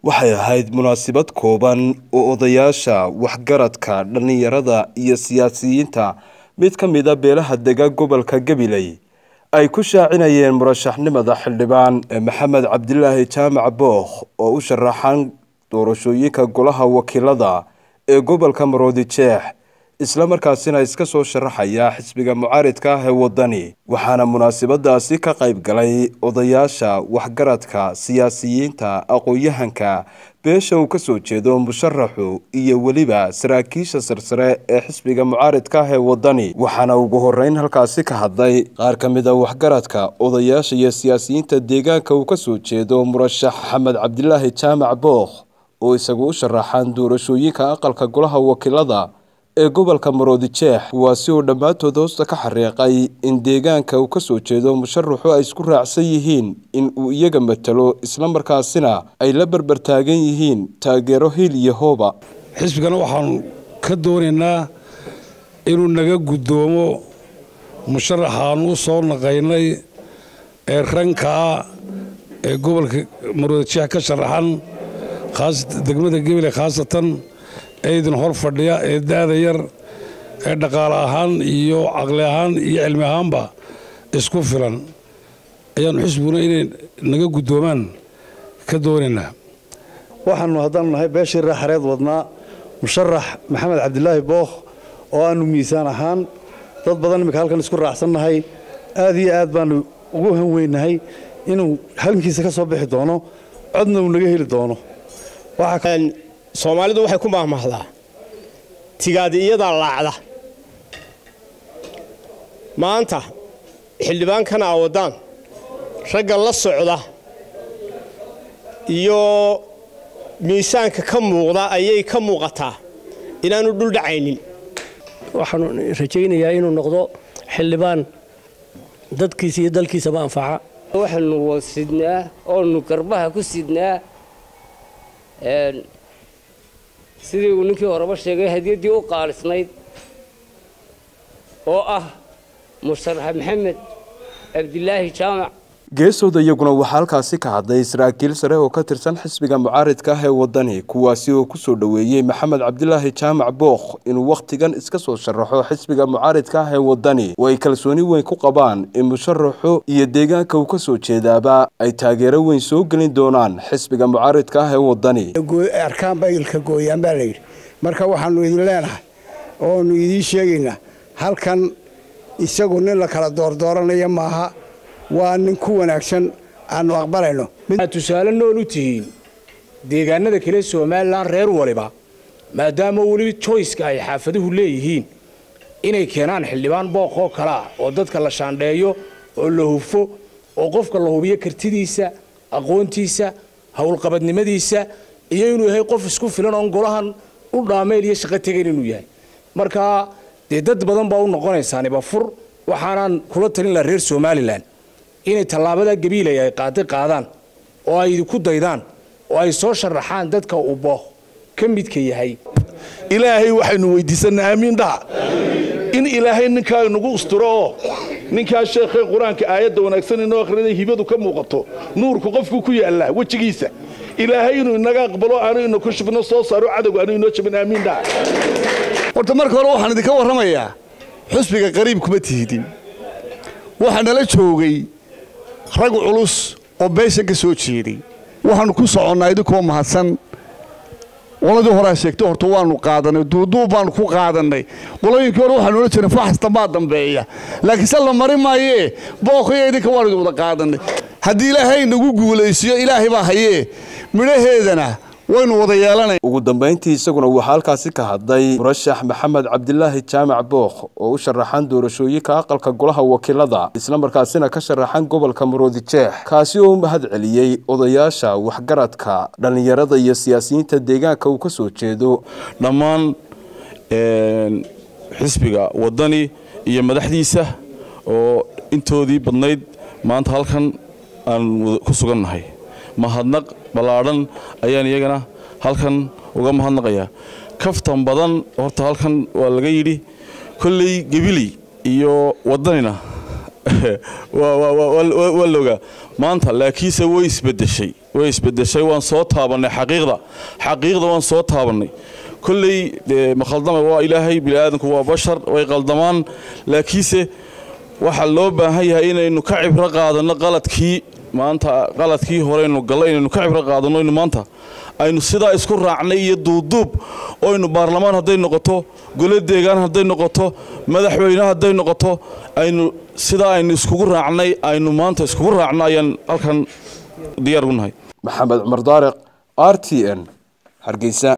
waxay ahayd munaasabad kooban oo odayaasha waxgaradka dhallinyarada iyo siyaasiyiinta mid ka mid a beelaha dega gobolka gabiley ay ku shaacinayeen murashaxnimada xildhibaan maxamed cabdilaahi jaamac bookh oo u sharaxan doorashooyinka golaha wakiilada ee gobolka maroodi jeex isla markaasina iska soo sharaxaya xisbiga mucaaridka ah ee wadani waxaana munaasabadaasi ka qayb galay odayaasha waxgaradka siyaasiyiinta aqoon-yahanka beesha uu kasoo jeedo musharaxu iyo weliba saraakiisha sarsare ee xisbiga mucaaridka ah ee wadani waxaana ugu horeyn halkaasi ka hadlay qaar ka mid a waxgaradka odayaasha iyo siyaasiyiinta deegaanka uu kasoo jeedo murashax maxamed cabdilaahi jaamac bookh oo isagu u sharaxan doorashooyinka aqalka golaha wakiilada ee gobolka maroodi jeex kuwaasi oo dhammaantood hoosta ka xariiqay in deegaanka uu kasoo jeedo musharaxu ay isku raacsan yihiin in uu iyaga matalo islamarkaasina ay la berbertaagan yihiin taageero hil iyo hooba xisbigana waxaanu ka doonaynaa inuu naga guddoomo musharaxaanu u soo naqaynay ee rankaa ee gobolka maroodi jeex ka sharaxan degmada gebile khaasatan ee idin hor fadhiya ee daada yar ee dhaqaale ahaan iyo caqli ahaan iyo cilmi ahaanba isku filan ayaannu xisbiguna inay naga guddoomaan ka doonaynaa waxaannu haddaanu nahay beeshii raaxareed wadnaa musharax maxamed cabdilaahi bookh oo aannu miisaan ahaan dad badan iminka halkan isku raacsannahay aad iyo aad baannu ugu hanweynahay inuu halkiisa ka soo bixi doono codna uu naga heli doono soomaalidu waxay ku maahmaahdaa tigaadi iyadaa laacda maanta xildhibaankana a waddaan ragga la socda iyo miisaanka ka muuqda ayay ka muuqataa inaanu dhul dhacaynin waxaanu rajaynayaa inuu noqdo xildhibaan dadkiisa iyo dalkiisaba anfaca waxaanu wasidnaa oonu garbaha ku sidnaa sidii uu ninkii horeba sheegay hadiyaddii u qaalisnayd oo ah musharax maxamed cabdilaahi jaamac geesooda iyaguna waxaa halkaasi ka hadlay saraakiil sare oo ka tirsan xisbiga mucaaridka ah ee wadani kuwaasi oo kusoo dhoweeyey maxamed cabdilaahi jaamac bookh inuu wakhtigan iska soo sharaxo xisbiga mucaaridka ah ee wadani oo ay kalsooni weyn ku qabaan in musharaxu iyo deegaanka uu kasoo jeedaaba ay taageero weyn soo gelin doonaan xisbiga mucaaridka ah ee wadani arkaan baylka gooyaan baa layidhi marka waxaanu idin leenahay oonu idiin sheegaynaa halkan isagu nin la kala doordooranaya maaha waa nin ku wanaagsan aanu aqbalayno tusaale nool u tihiin deegaanada kale somalilan reer waliba maadaama weli joyska ay xaafaduhu leeyihiin inay keenaan xildhibaan booq oo kale ah oo dadka la shaandheeyo oo la hufo oo qofka la hubiyo kartidiisa aqoontiisa howlqabadnimadiisa iyo inuu yahay qof isku filan oon golahan u dhaameyl iyo shaqo tegayn inuu yahay marka dee dad badan baa u noqonaysaaniba fur waxaanaan kula talin laha reer somalilan inay tallaabada gabiilay ay qaadi qaadaan oo ay ku daydaan oo ay soo sharaxaan dadka uu booh ka midka yahay ilaahay waxaynu weydiisannaa aamiin dhaha in ilaahay ninkaa nagu usturo oo ninkaa sheekhee qur-aanka aayadda wanaagsan inoo akhrinay hibadu ka muuqato nuurku qofku ku yaallaa wejigiisa ilaahay inuu inaga aqbalo aanu ina ku shubno soo saaro cadowga aanu inoo jabin aamiin dhaha horta marka hore waxaan idinka warramayaa xusbiga qariib kuma tihidin waxaa nala joogay rag culus oo beesha ka soo jeeday waxaannu ku soconnaa idinkoo mahadsan qoladii horaa sheegtay horta waannu qaadanay duuduub baannu ku qaadannay qolooyinkii hore waxaanu odhan jirnay faxasta maa dambeeya laakiin se la mari maayee booqiyo idinka waanu idin wada qaadannay haddii ilaahay nagu guulaysiyo ilaahay baa hayee midhaheedana waynu wada yeelanay ugu dambayntii isaguna waxaa halkaasi ka hadlay murashax maxamed cabdilaahi jaamac bookh oo u sharaxan doorashooyinka aqalka golaha wakiilada islamarkaasina ka sharaxan gobolka maroodi jeex kaasi oo u mahad celiyey odayaasha waxgaradka dhallinyarada iyo siyaasiyiinta deegaanka uu kasoo jeedo dhammaan xisbiga wadani iyo madaxdiisa oo intoodii badnayd maanta halkan aan ku sugannahay mahadnaq ballaadhan ayaan iyagana halkan uga mahadnaqayaa kaftan badan horta halkan waa laga yidhi kolley gebiley iyo waddanina waa loogaa maanta laakiinse way isbedeshay way isbedeshay waan soo taabannay xaqiiqda xaqiiqda waan soo taabannay kolley dee ma khaldama waa ilaahay bini'aadanku waa bashar way qaldamaan laakiinse waxaa loo baahan yahay inaynu ka cibro qaadanno qaladkii maanta qaladkii horeynu gallo inaynu ka cibro qaadanno inu maanta aynu sidaa isku raacnay iyo duubduub oynu baarlamaan hadday noqoto gole deegaan hadday noqoto madaxweyne hadday noqoto aynu sidaa aynu iskugu raacnay aynu maanta iskugu raacno ayaan halkan diyaar u nahay maxamed cumar daariq r t n hargeysa